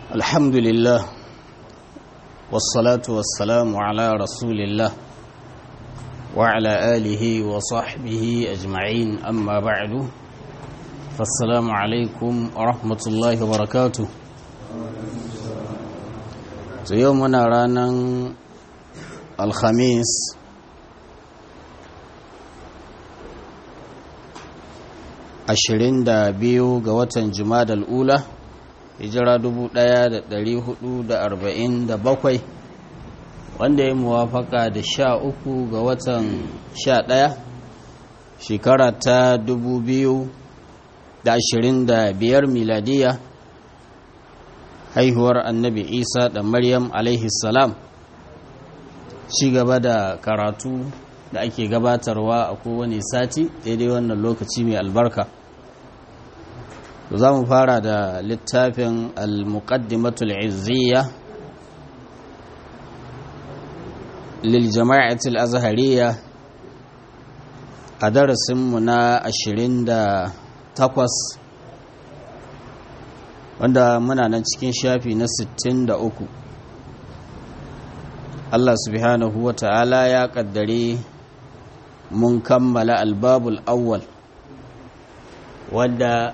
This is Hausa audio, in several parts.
الحمد لله والصلاة والسلام على رسول الله وعلى آله وصحبه أجمعين أما بعد فالسلام عليكم ورحمة الله وبركاته يومنا رانا الخميس ashirin da biyu ga watan jumadal ula hijira dubu ɗaya da ɗari hudu da arba'in da bakwai wanda ya muwafaka da sha uku ga watan sha ɗaya shekara ta dubu biyu da ashirin da biyar miladiya haihuwar annabi isa da maryam salam ci gaba da karatu da ake gabatarwa a kowane sati daidai wannan lokaci mai albarka za mu fara da littafin al-muqaddimatul izziya lil jama'atul azhariya a darasinmu na 28 wanda muna nan cikin shafi na 63 Allah subhanahu wa ta'ala ya kaddare mun kammala albabul awwal wanda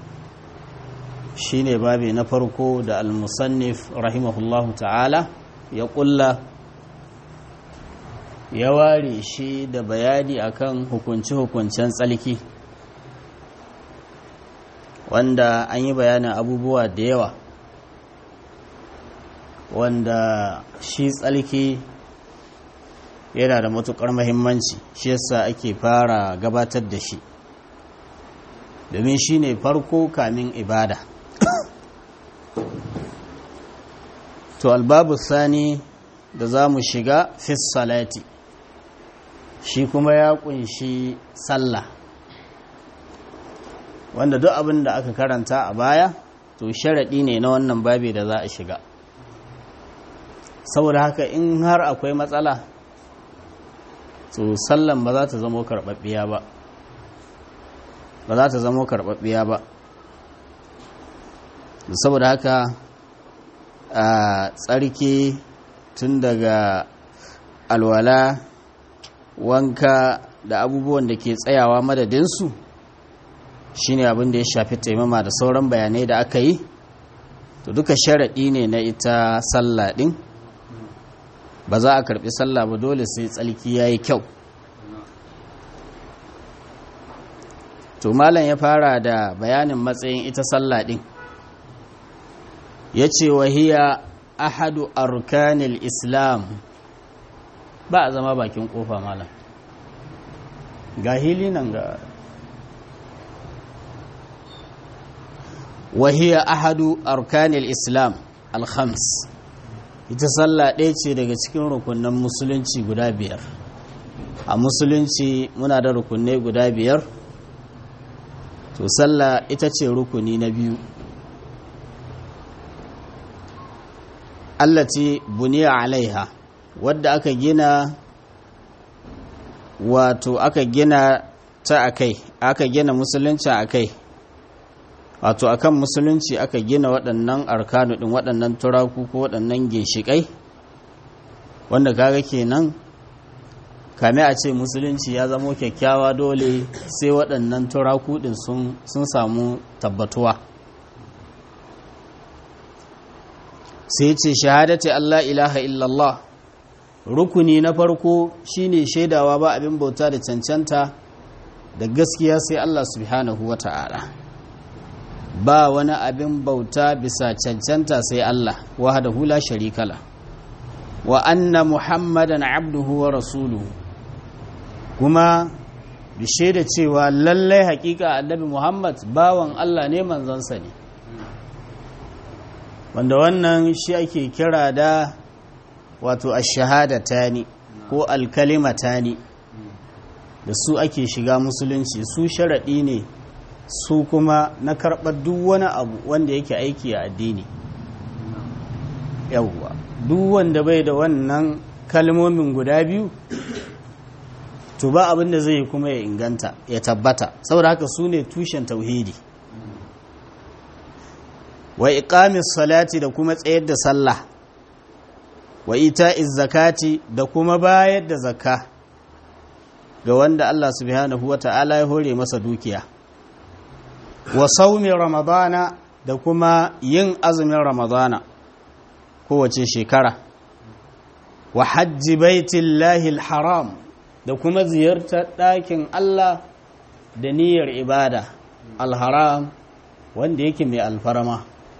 shine babi na farko da al-musannif rahimahullahu ta'ala ya kulla ya ware shi da bayani akan hukunci-hukuncen tsalki wanda an yi bayanin abubuwa da yawa wanda shi tsalki yana da matukar mahimmanci shi yasa ake fara gabatar da shi domin shi ne farko kamin ibada to albabu sani da za mu shiga fis salati shi kuma ya kunshi sallah wanda duk abin da aka karanta a baya to sharaɗi ne na wannan babi da za a shiga saboda haka in har akwai matsala to sallan ba za ta zamo karɓaɓɓiya ba ba za ta zamo karɓaɓɓiya ba saboda haka a tsarki tun daga alwala wanka da abubuwan da ke tsayawa madadinsu shine abin da ya shafi taimama da sauran bayanai da aka yi to duka sharaɗi ne na ita sallah ɗin ba za a karɓi sallah ba dole sai tsalki ya yi kyau to malam ya fara da bayanin matsayin ita sallah ɗin ya ce wahiya ahadu arkanil islam ba a zama bakin kofa malam ga hili nan ga wahiya ahadu arkanil islam alhams ita sallah ɗaya ce daga cikin rukunan musulunci guda biyar a musulunci muna da rukunai guda biyar to sallah ita ce rukuni na biyu allati buniya alaiha wadda aka gina wato aka gina ta akai aka gina musulunci akai wato akan musulunci aka gina waɗannan arkanu ɗin waɗannan turaku ko waɗannan ginshiƙai wanda kaga kenan kame a ce musulunci ya zamo kyakkyawa dole sai waɗannan turaku ɗin sun samu tabbatuwa sai ce shahadati Allah ilaha illallah rukuni na farko shine shaidawa ba abin bauta da cancanta da gaskiya sai Allah subhanahu wa ta'ala ba wani abin bauta bisa cancanta sai Allah wahdahu la sharikala wa anna muhammadan abduhu wa rasuluhu kuma bi shaida cewa lallai hakika annabi muhammad bawan Allah ne manzansa ne wanda wannan shi ake kira da wato ashahadatani ko alkalimatani da su ake shiga musulunci su sharaɗi ne su kuma na karɓar duk wani abu wanda yake aiki a addini yawwa duk wanda bai da wannan kalmomin guda biyu to ba abin da zai kuma ya inganta ya tabbata saboda haka su ne tushen tauhidi wa iqamis salati da kuma tsayar da sallah wa ita'iz zakati da kuma bayar da zakka ga wanda Allah subhanahu wata'ala ya hore masa dukiya wa saumi ramadana da kuma yin azumin ramadana kowace shekara wa hajji baitillahi haram da kuma ziyartar ɗakin Allah da niyyar ibada alharam wanda yake mai alfarma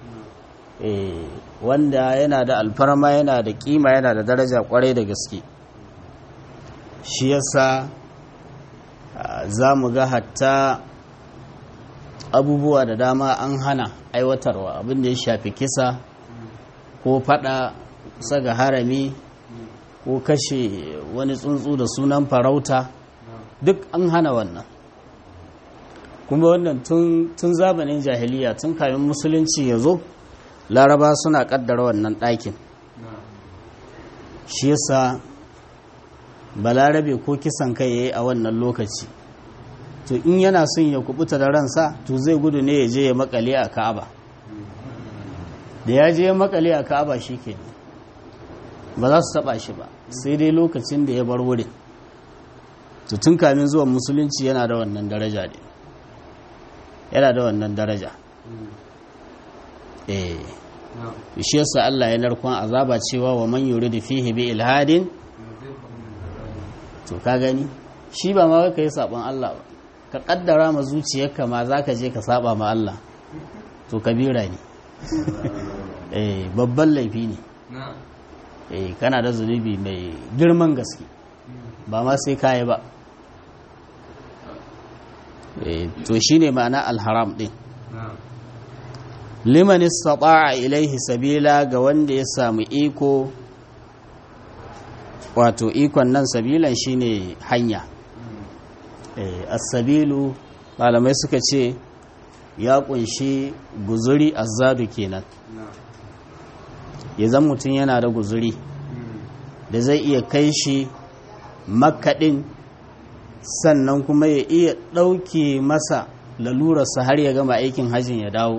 wanda yana da alfarma yana da kima yana da daraja kwarai da gaske shi yasa za mu ga hatta abubuwa da dama an hana aiwatarwa abin da ya shafi kisa ko fada kusa ga harami ko kashe wani tsuntsu da sunan farauta duk an hana wannan kuma wannan tun zamanin jahiliya tun kamin musulunci ya zo laraba suna kaddara wannan ɗakin shi yasa balarabe ko kisan kai ya yi a wannan lokaci to in yana son ya kubuta da ransa to zai gudu ne ya je ya makale a ka'aba da ya je ya makale a ka'aba shi ke ba za su taba shi ba sai dai lokacin da ya bar wurin to tun kamin zuwan musulunci yana da wannan daraja ne yana da wannan daraja eh shi yasa Allah ya narkon azaba cewa wa man yuridu fihi bi ilhadin to ka gani shi ba ma ka yi sabon Allah ba ka kaddara ma zuciyarka ma za ka je ka saba ma Allah to kabira ne eh babban laifi ne eh kana da zunubi mai girman gaske ba ma sai kayi ba eh to shine ma'ana alharam din liman istata'a ilaihi sabila ga wanda ya samu iko wato ikon nan sabilan shine hanya as-sabilu malamai suka ce ya kunshi guzuri azzadu kenan ya zan mutum yana da guzuri da zai iya kai shi makaɗin sannan kuma ya iya ɗauke masa lalurarsa har ya gama aikin hajjin ya dawo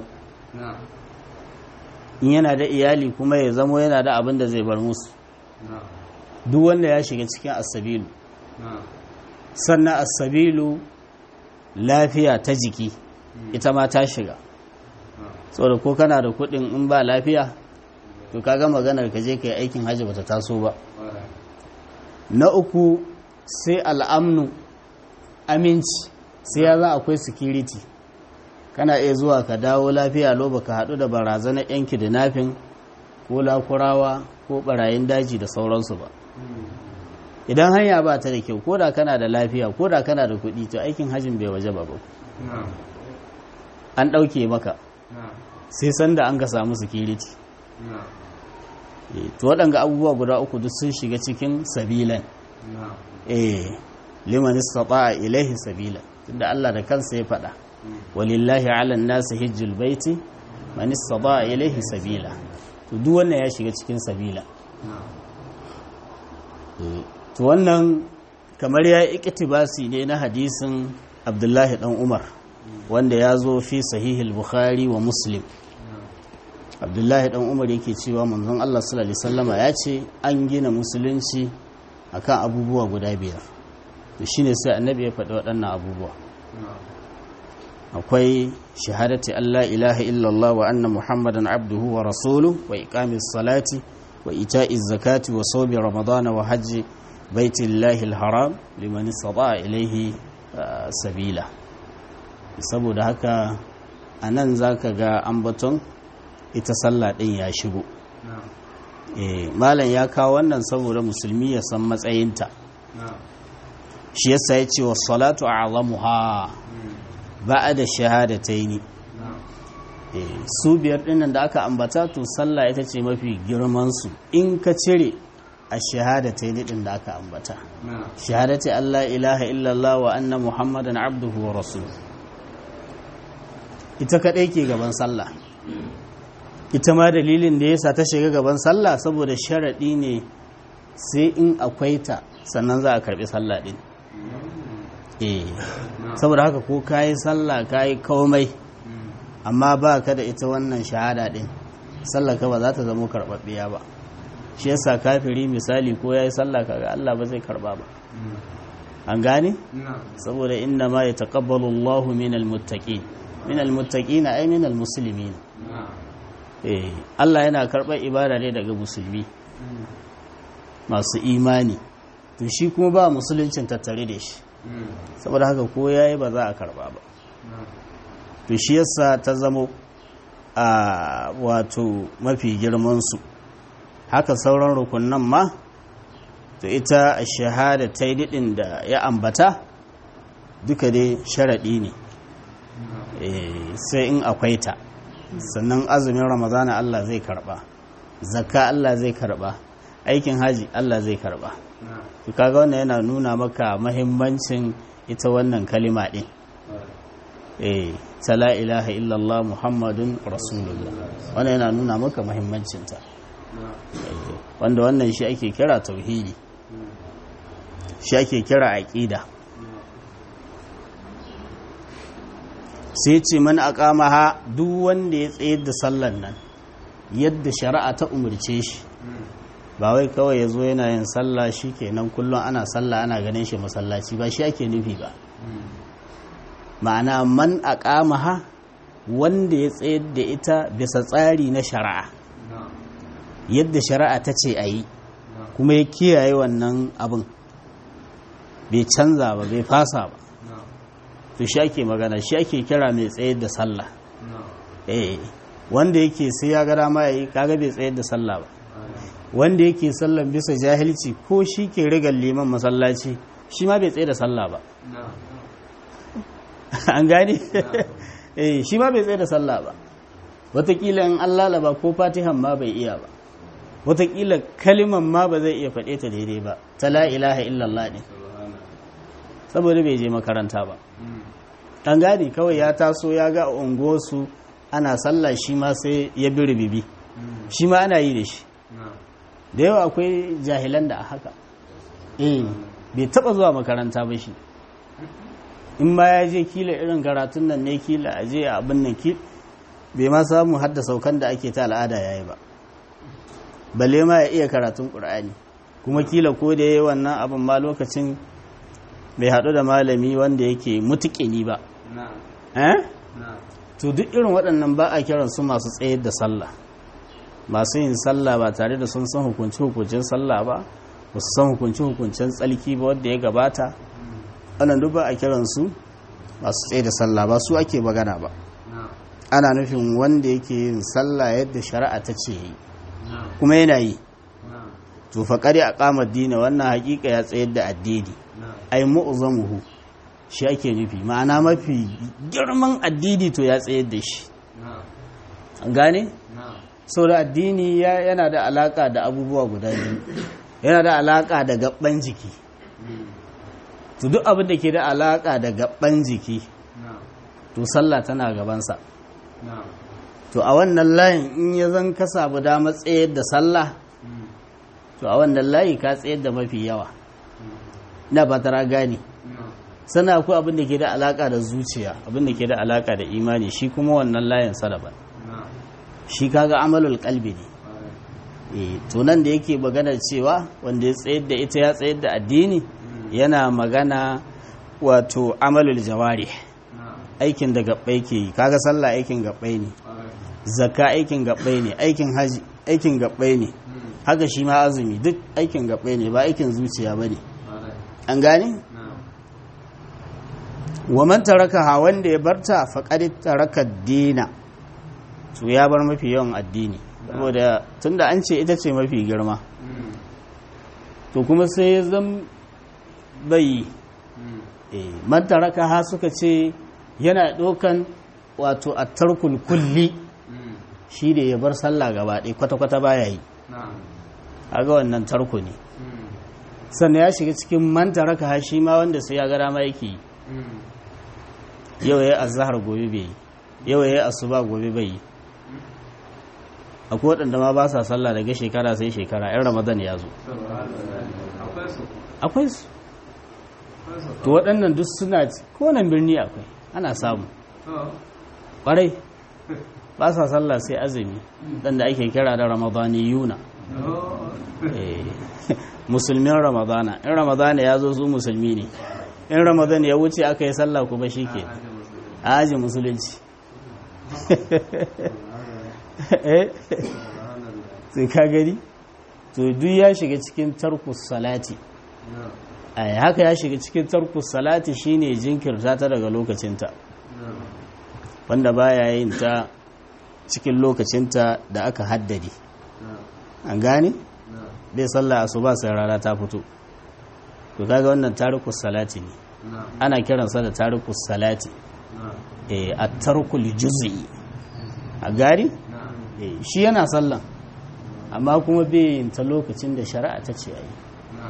in yana da iyali kuma ya zamo yana da abin da zai bar musu duk wanda ya shiga cikin asabilu sannan asabilu lafiya ta jiki ita ma ta shiga saboda ko kana da kudin in ba lafiya to kaga maganar ka je ka yi aikin hajji bata taso ba na uku sai al'amnu aminci sai ya za akwai security kana iya zuwa ka dawo lafiya lo baka haɗu da barazanar yanki da nafin ko lakurawa ko barayin daji da sauransu ba idan hanya ba ta da kyau ko da kana da lafiya ko da kana da kuɗi to aikin hajjin bai waje ba an ɗauke maka sai sanda an ka samu security to waɗanga abubuwa guda uku duk sun shiga cikin sabilan eh liman istata'a ilaihi sabila tunda Allah da kansa ya faɗa walillahi 'alan nasi hajjul baiti man istata'a ilaihi sabila to duk wannan ya shiga cikin sabila to wannan kamar ya iktibasi ne na hadisin Abdullahi dan Umar wanda ya zo fi sahihul bukhari wa muslim abdullahi dan umar yake cewa manzon Allah sallallahu alaihi wasallama ya ce an gina musulunci akan abubuwa guda biyar to shine sai annabi ya faɗi waɗannan abubuwa akwai shahadati Allah ilaha illallah wa anna muhammadan abduhu wa rasuluhu wa iqamis salati wa ita'iz zakati wa sawmi ramadana wa hajji baitillahi alharam liman istata'a ilayhi sabila saboda haka anan zaka ga ambaton ita sallah ɗin ya shigo malam ya kawo wannan saboda musulmi ya san matsayinta shi yasa ya ce wa salatu a azamuha ba da shahadataini su biyar ɗinnan da aka ambata to sallah ita ce mafi girmansu in ka cire a shahadataini ɗin da aka ambata shahadati Allah ilaha illallah wa anna muhammadan abduhu wa rasul ita kaɗai ke gaban sallah ita ma dalilin da yasa ta shiga gaban sallah saboda sharaɗi ne sai in akwai ta sannan za a karɓi sallah ɗin eh saboda haka ko kayi sallah kayi komai amma ba ka da ita wannan shahada din sallaka ba za ta zama karɓaɓɓiya ba shi yasa kafiri misali ko ya yi sallah kaga Allah ba zai karɓa ba an gane saboda inna ma ya taƙabbalu Allahu min almuttaqin min almuttaqin ay min almuslimin eh Allah yana karɓar ibada ne daga musulmi masu imani to shi kuma ba musuluncin tattare da shi saboda haka ko yayi ba za a karɓa ba to shi yasa ta zamo a wato mafi girmansu haka sauran rukunan ma to ita shahada ta yi da ya ambata duka dai sharaɗi ne sai in akwai ta sannan azumin ramadana Allah zai karɓa zakka Allah zai karɓa aikin haji Allah zai karɓa to kaga wannan yana nuna maka mahimmancin ita wannan kalima ɗin eh ta la ilaha illallah muhammadun rasulullah wannan yana nuna maka mahimmancinta wanda wannan shi ake kira tauhidi shi ake kira aqida sai ce man aqamaha duk wanda ya tsayar da sallan nan yadda shari'a ta umarce shi ba wai kawai ya zo yana yin sallah shi kenan kullum ana sallah ana ganin shi masallaci ba shi ake nufi ba ma'ana man aqamaha wanda ya tsayar da ita bisa tsari na shari'a yadda shari'a ta ce a yi kuma ya kiyaye wannan abin bai canza ba bai fasa ba to shi ake magana shi ake kira mai tsayar da sallah eh wanda yake sai ya gada ma yayi kaga bai tsayar da sallah ba wanda yake sallan bisa jahilci ko shi ke rigar liman masallaci shi ma bai tsaye da sallah ba an gane eh shi ma bai tsaye da sallah ba watakila in an lalaba ko fatihan ma bai iya ba watakila kaliman ma ba zai iya faɗe ta daidai ba ta la ilaha illallah ne saboda bai je makaranta ba an gane kawai ya taso ya ga unguwarsu ana sallah shi ma sai ya bi rubibi shi ma ana yi da shi da yawa akwai jahilan da a haka eh bai taba zuwa makaranta ba shi in ma ya je kila irin karatun nan ne kila a je abin nan ki bai ma samu hadda saukan da ake ta al'ada yayi ba balle ma ya iya karatun qur'ani kuma kila ko da yayi wannan abin ma lokacin bai haɗu da malami wanda yake mutuƙini ba eh to duk irin waɗannan ba a kiran su masu tsayar da sallah masu yin sallah ba tare da sun san hukunci hukuncin sallah ba ba su san hukunci hukuncin tsalki ba wanda ya gabata wannan duk ba a kiran su masu tsaye da sallah ba su ake magana ba ana nufin wanda yake yin sallah yadda shari'a ta ce yi kuma yana yi to faƙari a ƙamar dina wannan haƙiƙa ya tsayar da addini ai mu'zamuhu shi ake nufi ma'ana mafi girman addini to ya tsayar da shi an gane sau da addini yana da alaka da abubuwa guda biyu yana da alaka da gaban jiki to duk abin da ke da alaka da gaban jiki to sallah tana gabansa to a wannan layin in ya zan ka samu damar tsayar da sallah to a wannan layi ka tsayar da mafi yawa na ba tara gane sana akwai abin da ke da alaka da zuciya abin da ke da alaka da imani shi kuma wannan layin salaban shi kaga amalul kalbi ne eh to nan da yake magana cewa wanda ya tsayar da ita ya tsayar da addini yana magana wato amalul jawari aikin da gabbai ke yi kaga sallah aikin gabbai ne zakka aikin gabbai ne aikin haji aikin gabbai ne haka shi ma azumi duk aikin gabbai ne ba aikin zuciya ba ne an gane wa man taraka wanda ya barta faqad taraka dina to ya bar mafi yawan addini saboda tunda an ce ita ce mafi girma to kuma sai ya zam bai man taraka ha suka ce yana ɗaukan wato a tarkul kulli shi da ya bar sallah gaba ɗaya kwata-kwata baya yi ga wannan tarko ne sannan ya shiga cikin man taraka ha shi ma wanda sai ya ga dama yake yi yau ya yi azahar gobe bai yi yau ya yi asuba gobe bai yi akwai waɗanda ma ba sa sallah daga shekara sai shekara yan ramadan ya zo akwai su to waɗannan duk suna kowane birni akwai ana samu ƙwarai ba sa sallah sai azumi dan da ake kira da ramadaniyuna eh musulmin ramadana in ramadana ya zo su musulmi ne in ramadan ya wuce aka yi sallah kuma shike a aji musulunci sai ka gani to duk ya shiga cikin tarkus salati ai haka ya shiga cikin tarkus salati shine jinkirta ta daga lokacinta wanda baya yin ta cikin lokacinta da aka haddade an gane bai sallah asuba sai rana ta fito to kaga wannan tarikus salati ne ana kiransa da tarikus salati eh at-tarkul juz'i a gari shi yana sallan amma kuma bai yin ta lokacin da shari'a ta ce ayi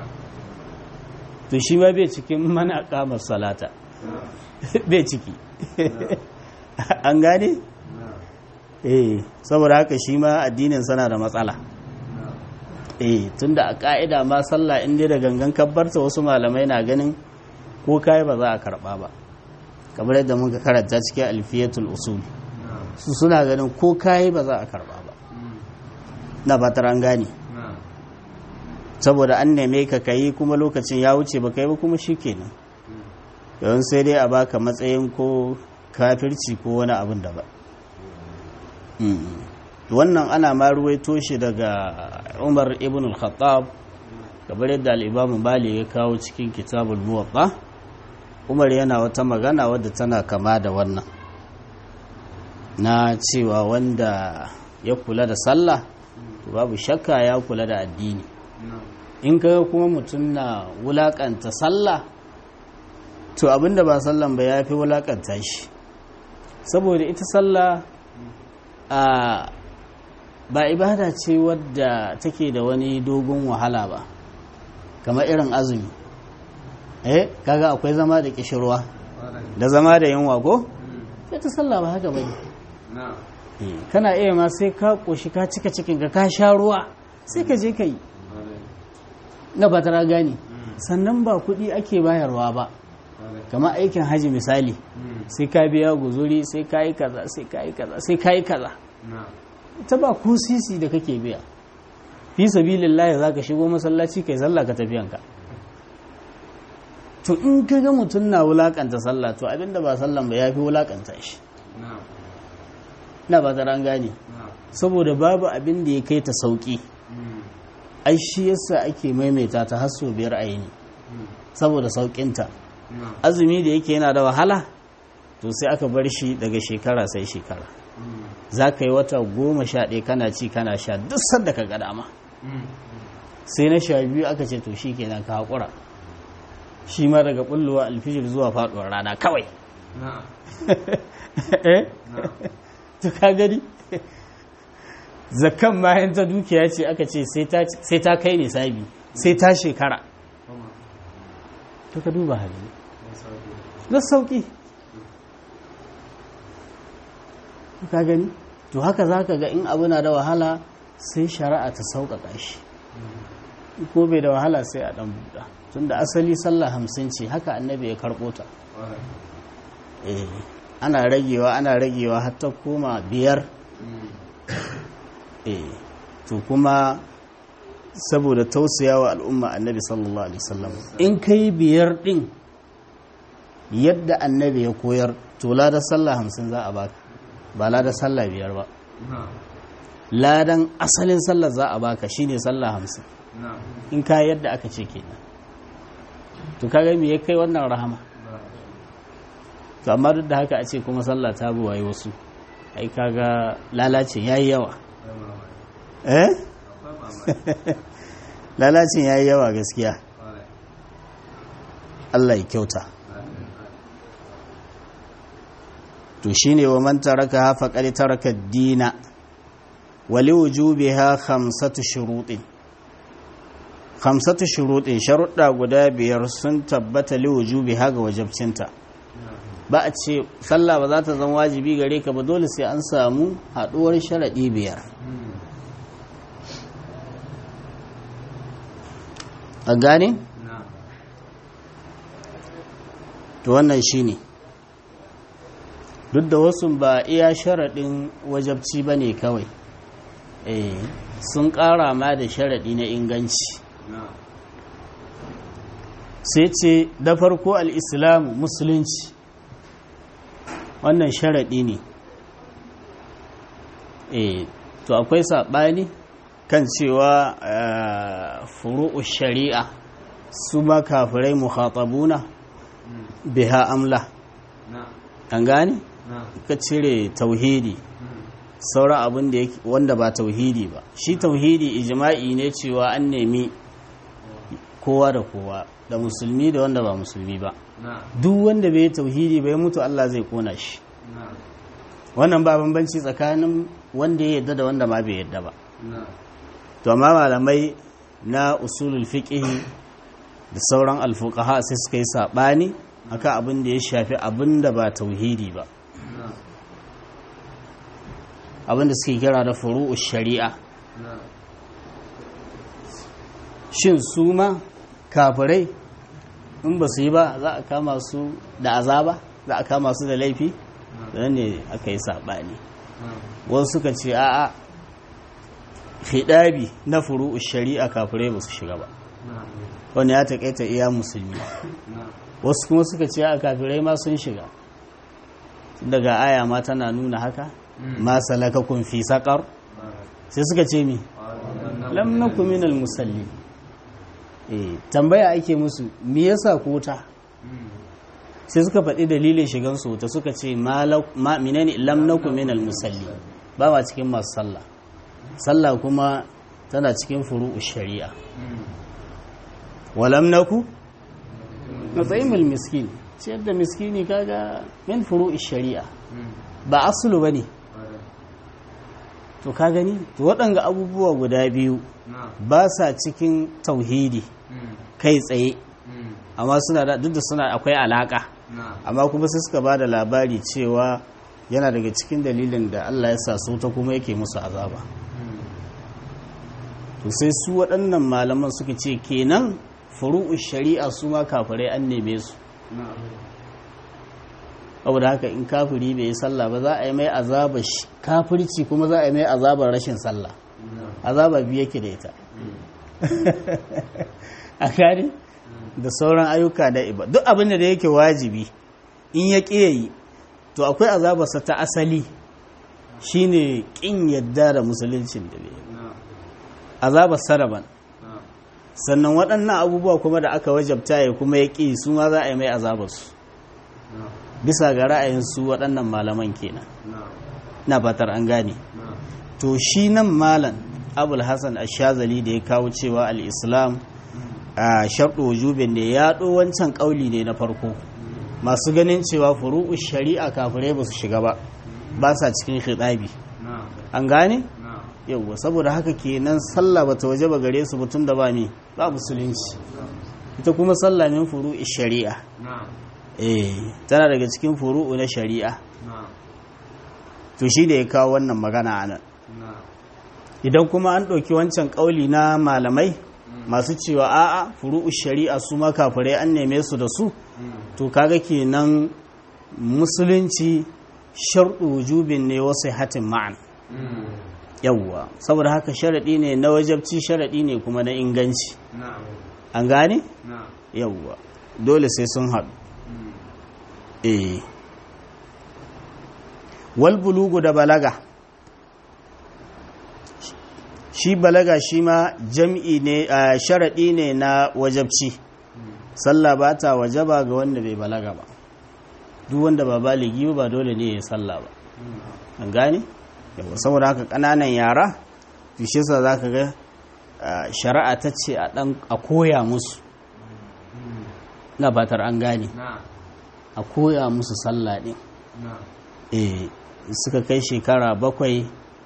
to shi ma bai cikin mana kamar salata bai ciki an gane eh saboda haka shi ma addinin sana da matsala eh tunda a ka'ida ma sallah in dai da gangan kabbarta wasu malamai na ganin ko kai ba za a karba ba kamar yadda muka karanta cikin alfiyatul usul su suna ganin ko kai ba za a karba ba na ba an gane saboda an neme ka kayi kuma lokacin ya wuce ba kai ba kuma shikenan yawan sai dai a baka matsayin ko kafirci ko wani abin da ba wannan ana ma ruwaito shi daga umar ibn al-khattab gabar yadda al'ibamu bali ya kawo cikin kitabul muwatta umar yana wata magana wadda tana kama da wannan na cewa wanda ya kula da sallah babu shakka ya kula da addini in kaga kuma mutum na wulakanta sallah to abinda ba sallan ba ya fi wulakanta shi saboda ita sallah a ba ibada ce wadda take da wani dogon wahala ba kamar irin azumi eh kaga akwai zama da kishirwa da zama da yunwa ko sai ta sallah ba haka bane kana iya ma sai ka koshi ka cika cikin ka ka sha ruwa sai ka je ka yi na ba tara gani sannan ba kuɗi ake bayarwa ba kamar aikin haji misali sai ka biya guzuri sai ka yi kaza sai ka yi kaza sai ka yi kaza ta ba ko sisi da kake biya fi sabilillahi za ka shigo masallaci kai sallah ka tafiyanka to in ka ga mutum na wulakanta sallah to abinda ba sallan ba ya fi wulakanta shi na ba an gane saboda babu abin da ya kai ta sauki ai shi yasa ake maimaita ta har sau biyar aini saboda saukinta azumi da yake yana da wahala to sai aka bar shi daga shekara sai shekara za ka yi wata goma sha ɗaya kana ci kana sha duk sanda ka ga dama sai na sha biyu aka ce to shi kenan ka haƙura shi ma daga ɓullowa alfijir zuwa faɗuwar rana kawai to ka gani zakan mayan ta dukiya ce aka ce sai ta kai nisabi sai ta shekara to ka duba hali na sauki ka gani to haka za ka ga in abu na da wahala sai shari'a ta sauƙaƙa shi ko bai da wahala sai a ɗan buɗa tun da asali sallah hamsin ce haka annabi ya karɓo ta ana ragewa ana ragewa hatta koma biyar to kuma saboda tausayawa al'umma annabi sallallahu alaihi wasallam in kai biyar din yadda annabi ya koyar to ladar sallah hamsin za a baka ba ladar sallah biyar ba ladan asalin sallah za a baka shine sallah hamsin in ka yadda aka ce kenan to kaga me ya kai wannan rahama to amma duk da haka a ce kuma sallah ta buwaye wasu ai kaga lalacin yayi yawa eh lalacin yayi yawa gaskiya Allah ya kyauta to shine wa man taraka ha faqad taraka ad-dina wa li wujubiha khamsatu shurutin khamsatu shurutin sharuɗa guda biyar sun tabbata li wujubiha ga wajibcinta ba a ce sallah ba za ta zama wajibi gare ka ba dole sai an samu haɗuwar sharaɗi biyar a gane? to wannan shi ne duk da wasu ba iya sharaɗin wajabci ba ne kawai eh sun ƙara ma da sharaɗi na inganci sai ce da farko al'islamu musulunci wannan sharaɗi ne eh to akwai saɓani kan cewa furu'u shari'a su ma kafirai muhatabuna biha amla an gane ka cire tauhidi sauran abin da wanda ba tauhidi ba shi tauhidi ijma'i ne cewa an nemi kowa da kowa da musulmi da wanda ba musulmi ba duk wanda bai tauhidi bai mutu Allah zai kona shi wannan ba bambanci tsakanin wanda ya yadda da wanda ma bai yadda ba to amma malamai na usulul fiqh da sauran alfuqaha sai suka yi sabani akan abin da ya shafi abin da ba tauhidi ba abin da suke kira da furu'u shari'a shin su ma kafirai in ba su yi ba za a kama su da azaba za a kama su da laifi da ne aka yi saɓani wasu suka ce a'a hidabi na furu'u shari'a kafirai ba su shiga ba wani ya taƙaita iya musulmi wasu kuma suka ce a kafirai ma sun shiga daga aya ma tana nuna haka ma salakakun fi saƙar sai suka ce mi lam naku minal musalli eh tambaya ake musu me yasa ku wuta sai suka faɗi dalilin shigan su wuta suka ce ma minani lam naku minal musalli ba ma cikin masu sallah sallah kuma tana cikin furu'u shari'a walam naku natsayimul miskin ciyar da miskini kaga min furu'u shari'a ba asulu bane to ka gani to waɗanga abubuwa guda biyu ba sa cikin tauhidi kai tsaye amma suna da duk da suna akwai alaka amma kuma sai suka ba da labari cewa yana daga cikin dalilin da Allah ya sa su ta kuma yake musu azaba to sai su waɗannan malaman suka ce kenan furu'u shari'a su ma kafirai an neme su saboda haka in kafiri bai yi sallah ba za a yi mai azabar kafirci kuma za a yi mai azabar rashin sallah azaba biyu yake da ita a kare da sauran ayyuka da iba duk abin da yake wajibi in ya yi to akwai azabarsa ta asali shine kin yadda da musuluncin da bai azabar saraban sannan waɗannan abubuwa kuma da aka wajabta ya kuma ya ƙi su ma za a yi mai azabarsu bisa ga ra'ayin su waɗannan malaman kenan na fatar an gane to shi nan malam abul hassan ashazali da ya kawo cewa al-islam a sharɗo wujubin ne ya ɗo wancan ƙauli ne na farko masu ganin cewa furu'u shari'a kafirai ba su shiga ba ba sa cikin khidabi an gane yauwa saboda haka kenan sallah ba ta waje ba gare su mutum da ba ne ba musulunci ita kuma sallah min furu'u shari'a eh tana daga cikin furu'u na shari'a to shi da ya kawo wannan magana a nan idan kuma an ɗauki wancan ƙauli na malamai masu cewa a'a furu'u shari'a su ma kafirai an neme su da su to kaga kenan musulunci sharɗu wujubin ne wasu hatin ma'an yawwa saboda haka sharaɗi ne na wajabci sharaɗi ne kuma na inganci an gane yawwa dole sai sun haɗu eh wal bulugu da balaga shi balaga shi ma jam'i ne a sharaɗi ne na wajabci sallah ba ta wajaba ga wanda bai balaga ba duk wanda ba baligi ba dole ne ya sallah ba an gane yawa saboda haka ƙananan yara fishe sa za ka ga shari'a ta ce a koya musu na batar an gane a koya musu sallah ɗin eh suka kai shekara bakwai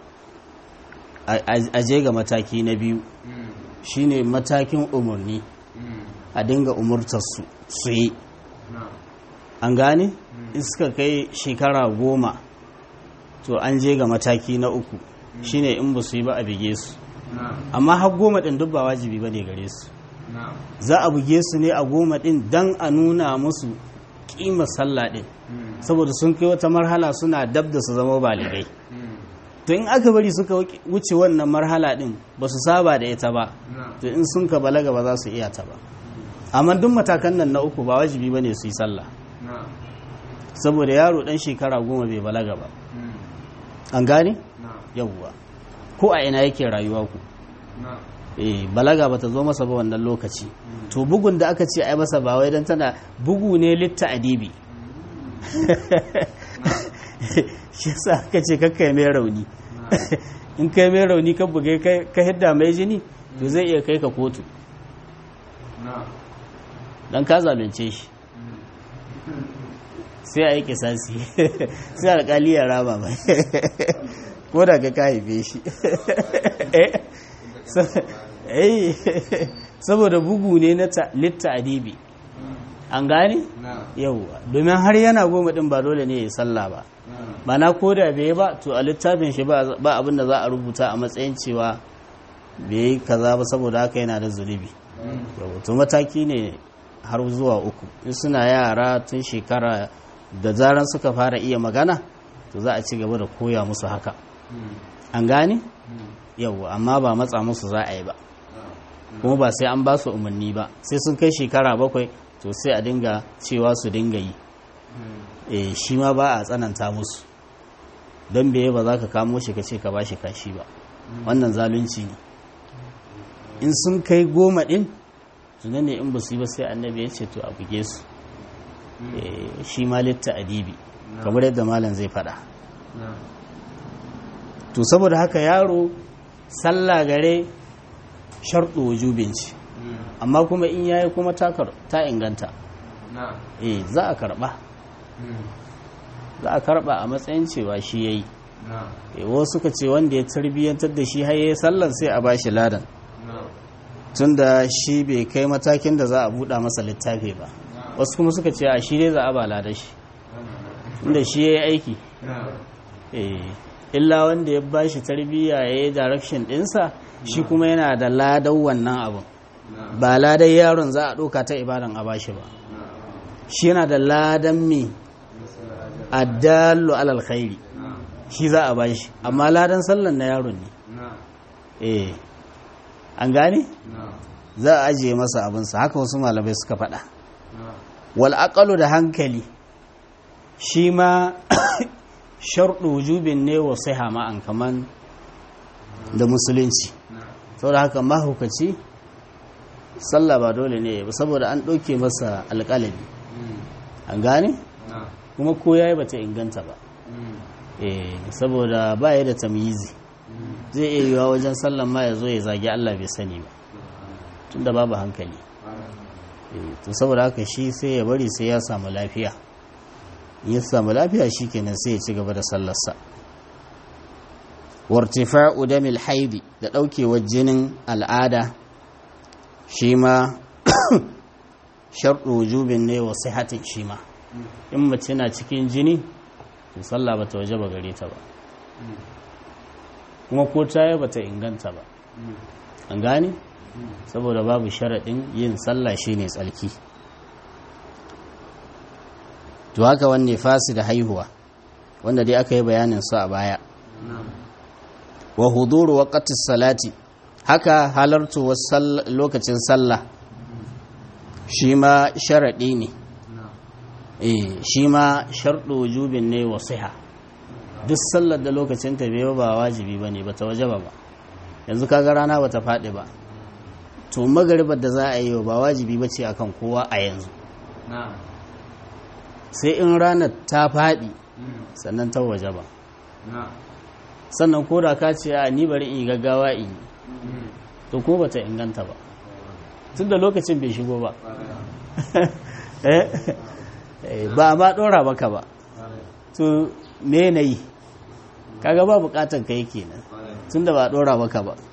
a je ga mataki na biyu shine matakin umarni a dinga umurtarsu su yi an gane in suka kai shekara goma to an je ga mataki na uku shine in ba su yi ba a bige su amma har goma ɗin duk ba wajibi ba ne gare su za a buge su ne a goma ɗin don a nuna musu kima sallah din saboda sun kai wata marhala suna dab da su zama baligai to in aka bari suka wuce wannan marhala din ba su saba da ita ba to in sun ka balaga ba za su iya ta ba amma duk matakan nan na uku ba wajibi ba ne su yi sallah saboda yaro dan shekara goma bai balaga ba an gane yawwa ko a ina yake rayuwa ku eh balaga bata zo masa ba wannan lokaci to bugun da aka ce ai masa ba wai dan tana bugu ne litta adibi shi yasa aka ce kakkai mai rauni in kai mai rauni ka bugai ka hidda mai jini to zai iya kai ka kotu dan ka zalunce shi sai a yi kisasi sai alkali ya rama mai ko da ka haife shi saboda bugu ne na litta adibi an gane yauwa domin har yana goma din ba dole ne ya sallah ba ba na koda bai ba to a littafin shi ba abin da za a rubuta a matsayin cewa bai yi kaza ba saboda haka yana da zunubi to mataki ne har zuwa uku in suna yara tun shekara da zaran suka fara iya magana to za a ci gaba da koya musu haka an gane yauwa amma ba matsa musu za a yi ba kuma ba sai an ba su umarni ba sai sun kai shekara bakwai to sai a dinga cewa su dinga yi e shi ma ba a tsananta musu don beye ba za ka kamo shi ka ce ka ba shi kashi ba wannan zalunci ne in sun kai goma din tuna ne in ba su yi ba sai annabi ya ce to a buge su shi ma litta adibi kamar yadda malam zai faɗa to saboda haka yaro sallah gare sharɗo wujubin ci amma kuma in yayi kuma ta inganta eh za a karɓa za a karɓa a matsayin cewa shi yayi eh wasu suka ce wanda ya tarbiyyantar da shi har yayi sallan sai a bashi ladan tunda shi bai kai matakin da za a buɗa masa littafi ba wasu kuma suka ce a shi dai za a ba ladan shi inda shi yayi aiki eh illa wanda ya bashi tarbiyya ya yi direction ɗinsa shi kuma yana da ladan wannan abin ba ladan yaron za a ɗauka ta ibadan a bashi ba shi yana da ladan mai addallu alal khairi shi za a bashi amma ladan sallan na yaron ne eh an gane za a ajiye masa abinsa haka wasu malamai suka faɗa wal aqalu da hankali shi ma sharɗu wujubin ne wa sai ma'an kaman da musulunci saboda haka mahaukaci sallah ba dole ne ba saboda an ɗauke masa alƙalami an gane kuma ko yayi bata inganta ba eh saboda ba ya da tamyizi zai iya yiwa wajen sallan ma ya zo ya zagi Allah bai sani ba tunda babu hankali to saboda haka shi sai ya bari sai ya samu lafiya ya samu lafiya shi kenan sai ya ci gaba da sallarsa wartifa'u damil haidi da ɗaukewar jinin al'ada shi ma sharɗu wujubin ne wa sihatin shi ma in mace na cikin jini to sallah bata waje ba gare ta ba kuma ko ta yi bata inganta ba an gane saboda babu sharaɗin yin sallah shine tsalki to haka wanne fasi da haihuwa wanda dai aka yi bayanin su a baya wa huduru waqti salati haka halartu lokacin sallah shi ma sharadi ne eh shi ma sharɗu wujubin ne wa siha duk sallar da lokacin ta bai ba wajibi bane bata wajaba ba yanzu kaga rana bata faɗi ba to magaribar da za a yi ba wajibi bace akan kowa a yanzu sai in ranar ta faɗi sannan ta waje ba sannan ko da ka ce a ni bari in yi gaggawa in yi to ko bata inganta ba tun da lokacin bai shigo ba ba ma ɗora maka ba to me na yi kaga ba bukatar ka yi kenan tun da ba ɗora maka ba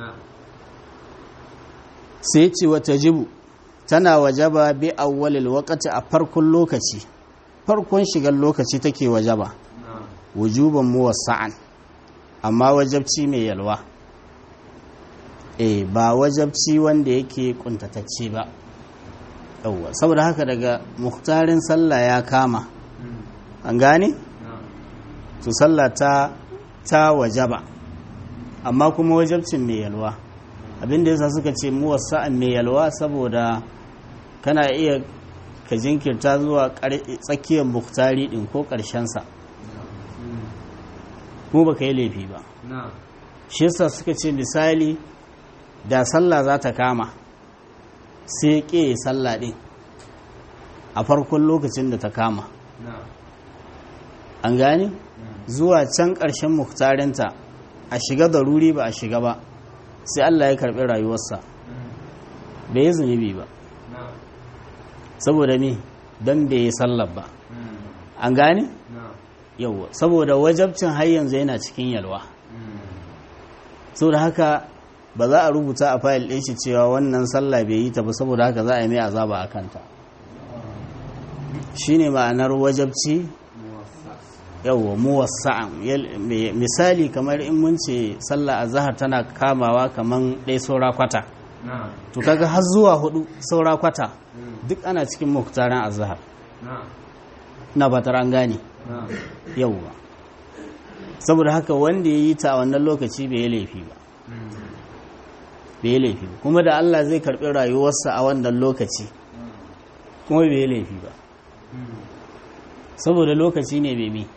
sai ce wata jibu tana wajaba bi awwalil waqti a farkon lokaci farkon shigar lokaci take wajaba wujuban muwassa'an amma wajabci mai yalwa eh ba wajabci wanda yake kuntatacce ba yawwa saboda haka daga muhtarin sallah ya kama an gane to sallah ta ta wajaba amma kuma wajabcin mai yalwa abinda yasa suka ce mu wasa'an mai yalwa saboda kana iya ka jinkirta zuwa tsakiyar muhtari din ko sa kuma baka yi laifi ba shi yasa suka ce misali da sallah za ta kama sai ke sallah din a farkon lokacin da ta kama an gane zuwa can ƙarshen muhtarinta a shiga da ruri ba a shiga ba sai Allah ya karɓi rayuwarsa bai yi zunubi ba saboda me don bai yi sallar ba an gane yauwa saboda wajabcin har yanzu yana cikin yalwa saboda haka ba za a rubuta a fayil ɗin shi cewa wannan sallah bai yi ta ba saboda haka za a yi mai azaba a kanta shine ma'anar wajabci yawwa muwassa'an misali kamar in mun ce sallah azhar tana kamawa kaman ɗaya saura kwata to kaga har zuwa hudu saura kwata duk ana cikin muktaran azhar na ba an gane yawwa saboda haka wanda ya yi ta a wannan lokaci bai yi laifi ba bai yi laifi ba kuma da Allah zai karɓi rayuwarsa a wannan lokaci kuma bai yi laifi ba saboda lokaci ne bai mi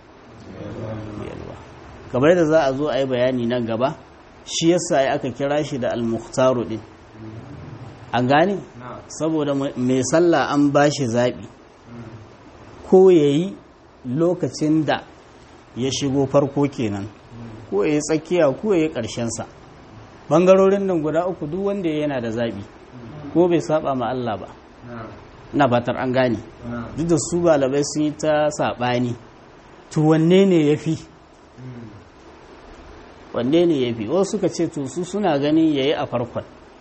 kamar da za a zo a yi bayani nan gaba shi yasa ya aka kira shi da al-mukhtaru din an gane saboda mai sallah an ba shi zaɓi ko ya yi lokacin da ya shigo farko kenan ko ya yi tsakiya ko ya yi ƙarshensa ɓangarorin nan guda uku duk wanda yana da zaɓi ko bai saba ma Allah ba na fatar an gane duk da su balabai sun yi ta saɓani to wanne ne ya fi wanne ne ya fi wasu suka ce to su suna ganin ya yi a farkon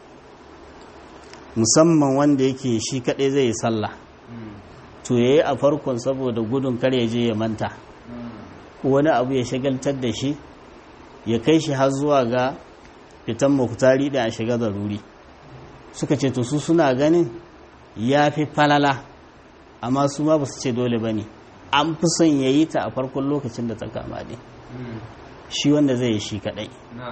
musamman wanda yake shi kaɗai zai yi sallah to ya yi a farkon saboda gudun kar ya je ya manta ko wani abu ya shagaltar da shi ya kai shi har zuwa ga fitan muktari da a shiga zaruri suka ce to su suna ganin ya fi falala amma su ma ba su ce dole ba ne an fi son ya yi ta a farkon lokacin da ta kama ne shi wanda zai yi shi kadai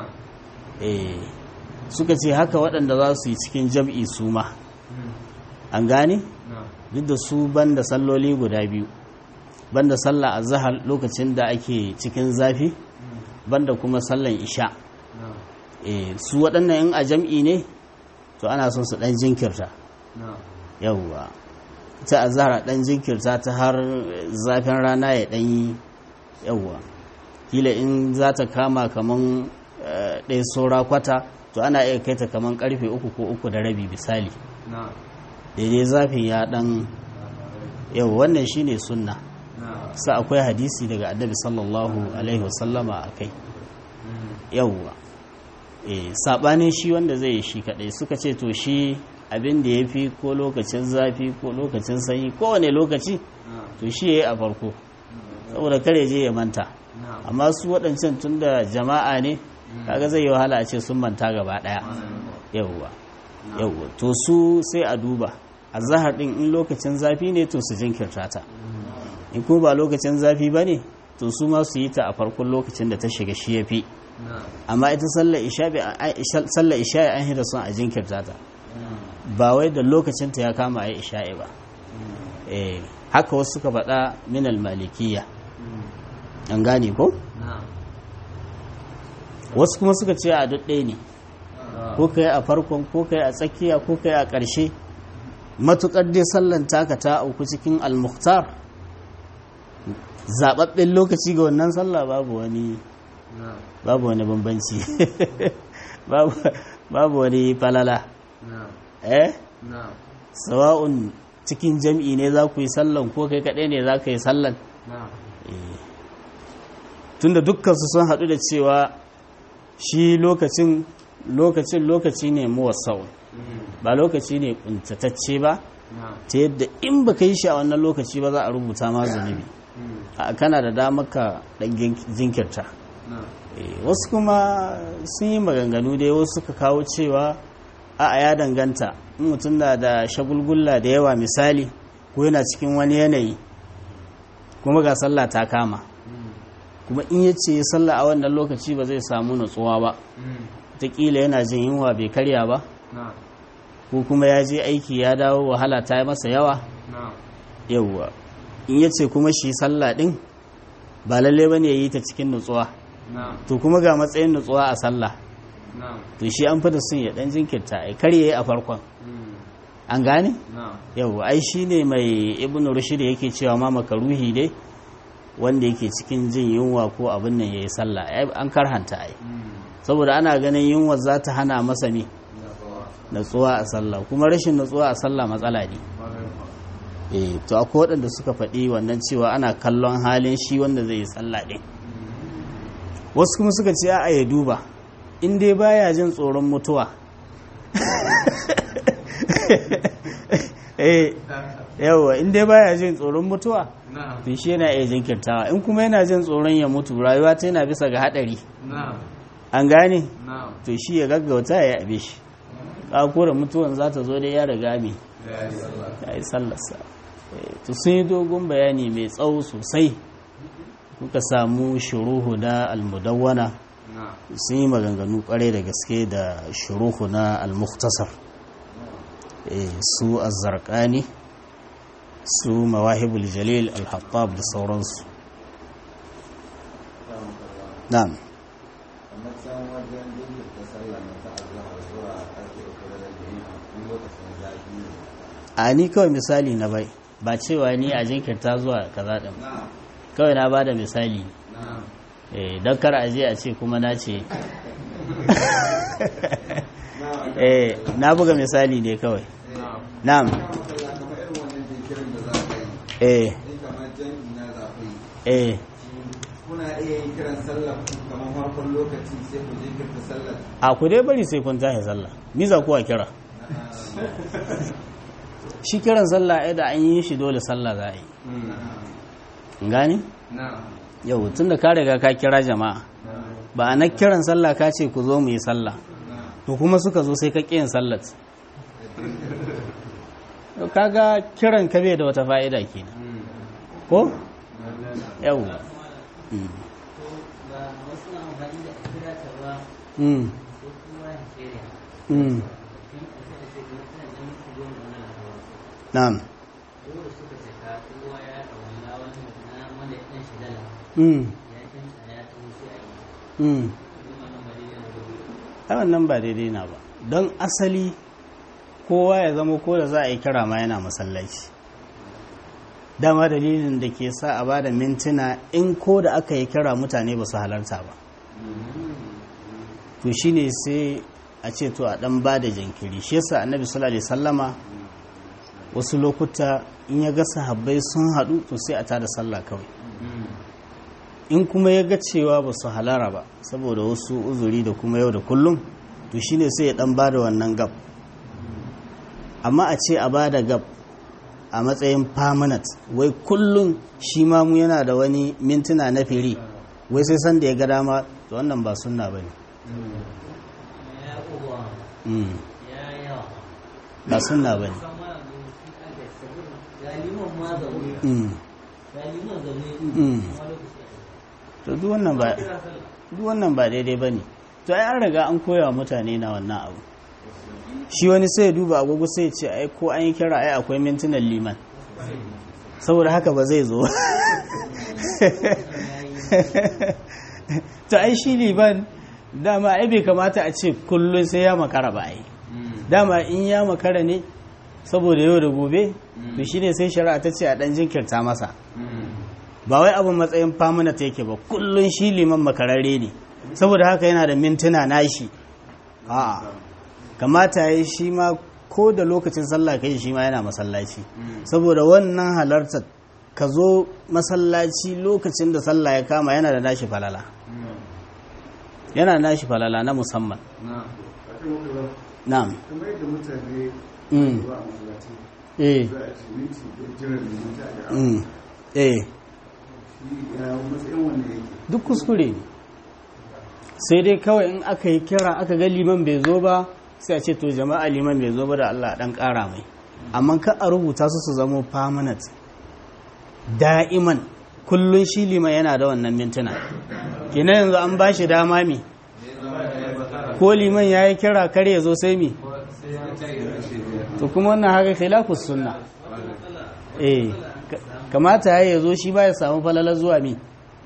suka ce haka waɗanda za su yi cikin jam'i su ma an gane duk da su banda salloli guda biyu banda sallah a zahar lokacin da ake cikin zafi banda kuma sallan isha su waɗannan in a jam'i ne to ana son su ɗan jinkirta yauwa ta a zahar ɗan jinkirta ta har zafin rana ya ɗanyi yauwa kila in za ta kama kaman ɗaya saura kwata to ana iya kai ta kaman karfe uku ko uku da rabi misali daidai zafin ya ɗan yau wannan shine sunna sa akwai hadisi daga annabi sallallahu alaihi wasallama a kai yauwa saɓanin shi wanda zai yi shi kaɗai suka ce to shi abin da ya fi ko lokacin zafi ko lokacin sanyi kowane lokaci to shi ya yi a farko saboda kare je ya manta amma su waɗancan tun da jama'a ne kaga zai yi wahala a ce sun manta gaba ɗaya yauwa yauwa to su sai a duba a zahar ɗin in lokacin zafi ne to su jinkirta ta in kuma ba lokacin zafi ba ne to su ma su yi ta a farkon lokacin da ta shiga shi ya fi amma ita sallar isha'i an hira son a jinkirta ta ba wai da lokacin ta ya kama a yi isha'i ba haka wasu suka faɗa minal malikiya an gane ko? wasu kuma suka ce a duk ɗaya ne ko kai a farkon ko kai a tsakiya ko kai a ƙarshe matuƙar dai sallan taka ta auku cikin almuhtar zaɓaɓɓen lokaci ga wannan sallah babu wani babu wani bambanci babu wani falala eh sawa'un cikin jam'i ne za ku yi sallan ko kai kaɗai ne za ka yi sallan tunda dukkansu sun haɗu da cewa shi lokacin lokacin lokaci ne muwassau ba lokaci ne kuntatacce ba ta yadda in ba ka yi shi a wannan lokaci ba za a rubuta ma zunubi a kana da damar ka ɗan jinkirta wasu kuma sun yi maganganu dai wasu suka kawo cewa a ya danganta in mutum na da shagulgulla da yawa misali ko yana cikin wani yanayi kuma ga sallah ta kama kuma in ya ce sallah a wannan lokaci ba zai samu nutsuwa ba taƙila yana jin yunwa bai karya ba ko kuma ya je aiki ya dawo wahala ta yi masa yawa yawwa in ya ce kuma shi sallah ɗin ba lalle ba ne ya yi ta cikin nutsuwa to kuma ga matsayin nutsuwa a sallah to shi an fita sun ya ɗan jinkirta a karye a farkon an gane yawwa ai shi ne mai ibn rushd yake cewa ma makaruhi dai wanda yake cikin jin yunwa ko abin nan ya yi sallah an karhanta ai saboda ana ganin yunwa za ta hana masa me natsuwa a sallah kuma rashin natsuwa a sallah matsala ne eh to akwai waɗanda suka faɗi wannan cewa ana kallon halin shi wanda zai yi sallah ɗin wasu kuma suka ce a ya duba in dai baya jin tsoron mutuwa eh yawa in dai baya jin tsoron mutuwa to shi yana iya jinkirtawa in kuma yana jin tsoron ya mutu rayuwa ta yana bisa ga haɗari an gane to shi ya gaggauta ya yabe shi ko da mutuwan za ta zo dai ya riga me ya yi sallarsa to sun yi dogon bayani mai tsawo sosai kuka samu shuruhu na almudawwana sun yi maganganu kwarai da gaske da shuruhu na almuktasar su azzarkani su mawahibul jalil alhattab da sauransu na'am a ni kawai misali na bai ba cewa ni a jinkirta zuwa kaza din kawai na bada misali eh don kar a je a ce kuma na ce eh na buga misali ne kawai na'am eh eh kuna iya yin kiran sallah kamar farkon lokaci sai ku jinkirta sallah a ku dai bari sai kun tashi sallah miza kuwa kira shi kiran sallah ai da an yi shi dole sallah za a yi gani yau tun da ka riga ka kira jama'a ba a na kiran sallah ka ce ku zo mu yi sallah to kuma suka zo sai ka ƙi yin sallat kaga kiran ka bai da wata fa'ida kenan ko yau Mm. Mm. Na'am. Mm. Mm. ai wannan ba daidai na ba don asali kowa ya zama ko da za a yi kira ma yana masallaci dama dalilin da ke sa a bada mintuna in ko da aka yi kira mutane ba su halarta ba to shine sai a ce to a dan bada jinkiri shi yasa annabi sallallahu alaihi sallama wasu lokuta in ya ga sahabbai sun haɗu to sai a tada sallah kawai in kuma ya ga cewa ba su halara ba saboda wasu uzuri da kuma yau da kullum to shine sai ya dan bada wannan gab amma a ce a bada gab a matsayin permanent wai kullum shi ma mu yana da wani mintuna na firi wai sai san da ya ga dama to wannan ba sunna bane ba sunna bane to duk wannan ba duk wannan ba daidai bane to ai an riga an koya mutane na wannan abu shi wani sai ya duba agogo sai ya ce ai ko an yi kira ai akwai mintunan liman saboda haka ba zai zo to ai shi liman dama ai bai kamata a ce kullum sai ya makara ba ai dama in ya makara ne saboda yau da gobe to shine sai shari'a ta ce a dan jinkirta masa ba wai abin matsayin famuna ta yake ba kullum shi liman makararre ne saboda haka yana da mintuna nashi a'a kamata ya shi ma ko da lokacin sallah kai shi ma yana masallaci saboda wannan halartar ka zo masallaci lokacin da sallah ya kama yana da nashi falala yana da nashi falala na musamman na'am kamar yadda mutane Mm. zuwa masallaci eh za a ce minti da jiran da minti a ga mm, eh shi ya matsayin wanda yake duk kuskure ne sai dai kawai in aka yi kira aka ga liman bai zo ba sai a ce to jama'a liman bai zo ba da Allah dan ƙara mai amma ka a rubuta su su zamo permanent da'iman kullun shi liman yana da wannan mintuna kenan yanzu an ba shi dama mi ko liman ya yi kira kar ya zo sai mi to kuma wannan haka khilafus sunna eh ka- kamata ya zo shi ba ya samu falala zuwa mi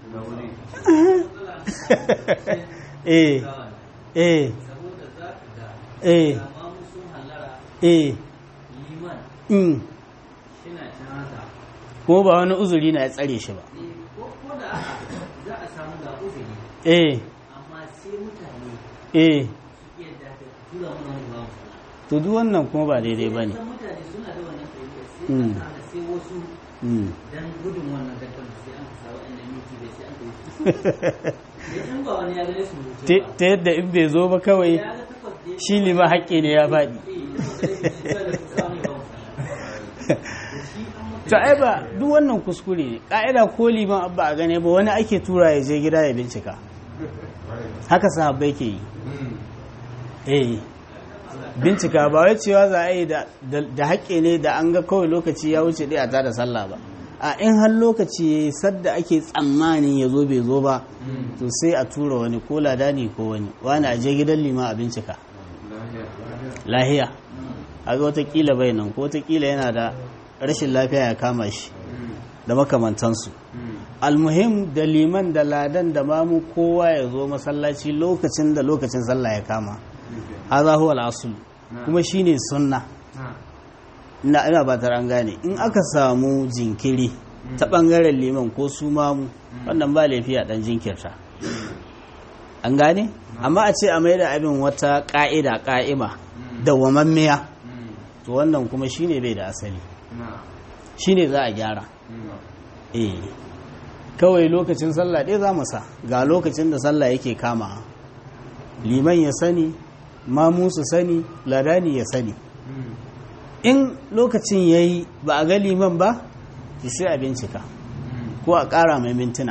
eh eh saboda za ka ga eh amma sun hallara eh liman in shina can haka kuma ba wani uzuri na ya tsare shi ba Eh, ko ko da aka za a samu ga uzuri eh amma sai mutane eh su iya da tura mana wani ba mu to duk wannan kuma ba daidai ba ne san mutane suna da wannan fahimta sai Mm. aka hana sai wasu dan gudun wannan dakar sai an sa wa'annan miki bai sai an kai da in ba wani ya gane su mutu ba ta yadda in bai zo ba kawai ya ga takwas da ya shi ne ma haƙƙi ne ya faɗi eh takwas da ya fi samu ba mu da shi an maka to ai ba duk wannan kuskure ne ƙa'ida ko liman abba a gane ba wani ake tura ya je gida ya bincika haka sahabbai ke yi eh bincika ba wai cewa za a yi da da haƙƙi ne da an ga kawai lokaci ya wuce ɗaya ta da sallah ba a in har lokaci ya yi sadda ake tsammanin ya zo bai zo ba to sai a tura wani ko ladani ko wani wani a je gidan lima a bincika lahiya a ga watakila bai nan ko watakila yana da rashin lafiya ya kama shi da makamantansu almuhim da liman da ladan da mamu kowa ya zo masallaci lokacin da lokacin sallah ya kama haza huwa al-asl kuma shine sunna ina ina ba an gane in aka samu jinkiri ta bangaren liman ko su mamu wannan ba laifi a dan jinkirta an gane amma a ce a mai da abin wata ka'ida ka'ima da wamammiya to wannan kuma shine bai da asali shine za a gyara eh kawai lokacin sallah ɗaya za mu sa ga lokacin da sallah yake kama liman ya sani mamu su sani ladani ya sani in lokacin ya yi ba a ga liman ba ki sai a bincika ko a ƙara mai mintuna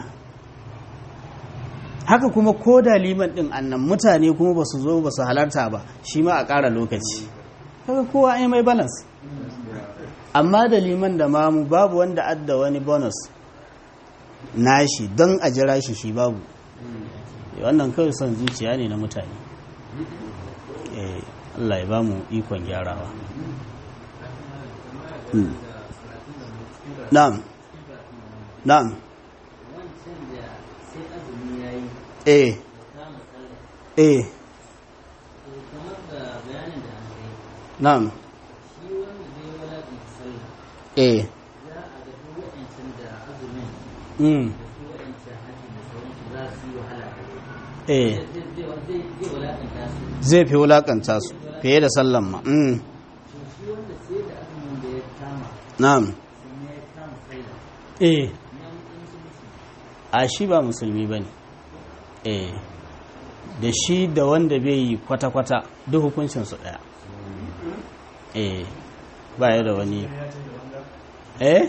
haka kuma ko da liman ɗin annan mutane kuma ba su zo ba su halarta ba shi ma a ƙara lokaci haka kowa ai mai balance amma da liman da mamu babu wanda adda wani bonus nashi don a jira shi shi babu wannan kawai son zuciya ne na mutane eh Allah ya ba mu ikon gyarawa Mm. na'am na'am wancan da sai azumi ya yi eh da kama sallah eh to kamar da bayanin da an kai na'am shi wanda zai walaƙin sallah eh za a ga duk waɗancan da azumin mm. da su waɗancan hajji da sauransu za su yi wahala eh zai zai zai walaƙanta su zai fi wulakanta su fiye da sallan ma mm. to shi wanda sai da azumin da ya kama na'am sannan ya kama sallah eh nan in su musu a shi ba musulmi ba ne eh da shi da wanda bai yi kwata-kwata duk hukuncinsu ɗaya eh ba ya da wani eh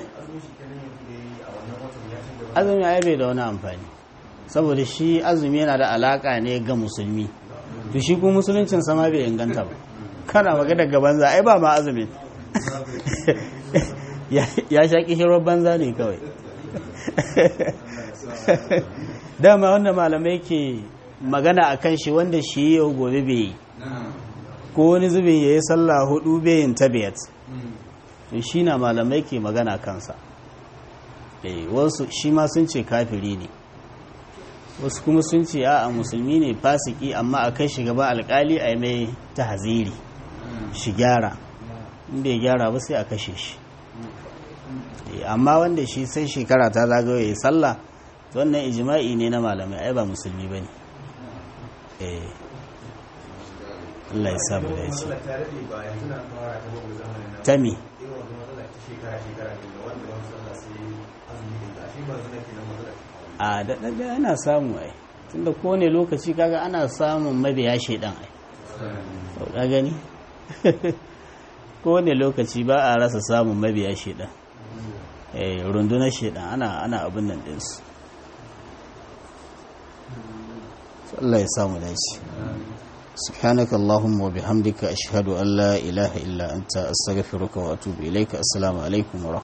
azumi ai bai da wani amfani saboda shi azumi yana da alaka ne ga musulmi to shi kuma musuluncin sama bai inganta ba kana magana ga banza ai ba ma azumin ya ya sha kishirar banza ne kawai dama wanda malamai ke magana a kan shi wanda shi yau gobe bai yi ko wani zubin ya yi sallah hudu bai yin tabiyat to shi na malamai ke magana kansa eh wasu shi ma sun ce kafiri ne wasu kuma sun ce a musulmi ne fasiki amma a kai shi gaba alkali a yi mai tahziri shi gyara in bai gyara ba sai a kashe shi Eh, amma wanda shi sai shekara ta zagayo ya yi sallah to wannan ijma'i ne na malamai ai ba musulmi ba ne eh Allah ya samu da ce tami a daɗaɗɗe ana samu ai tunda kowane lokaci kaga ana samun mabiya shaidan ai to ka gani kowane lokaci ba a rasa samun mabiya shaidan eh rundunar shaidan ana ana abin nan ɗinsu Allah ya samu dace سبحانك اللهم وبحمدك أشهد أن لا إله إلا أنت أستغفرك وأتوب إليك السلام عليكم ورحمة